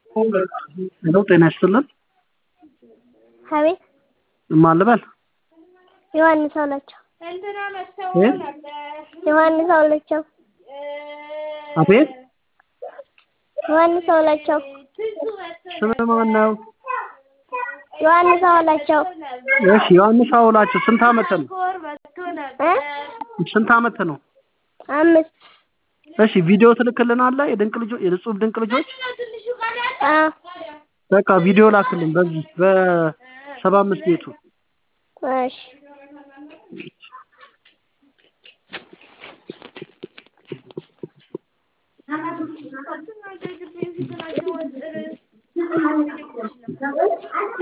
ሄሎ ጤና ይስጥልን አቤት ማን ልበል ዮሐንስ አውላቸው እ ዮሐንስ አውላቸው አቤት ዮሐንስ አውላቸው ስም ማን ነው ዮሐንስ አውላቸው እሺ ዮሐንስ አውላቸው ስንት አመት ነው እ ስንት አመት ነው አምስት እሺ ቪዲዮ ትልክልናለህ የድንቅ ልጆች የጽሁፍ ድንቅ ልጆች አ በቃ ቪዲዮ ላክልን በዚህ በሰባ አምስት ቤቱ እሺ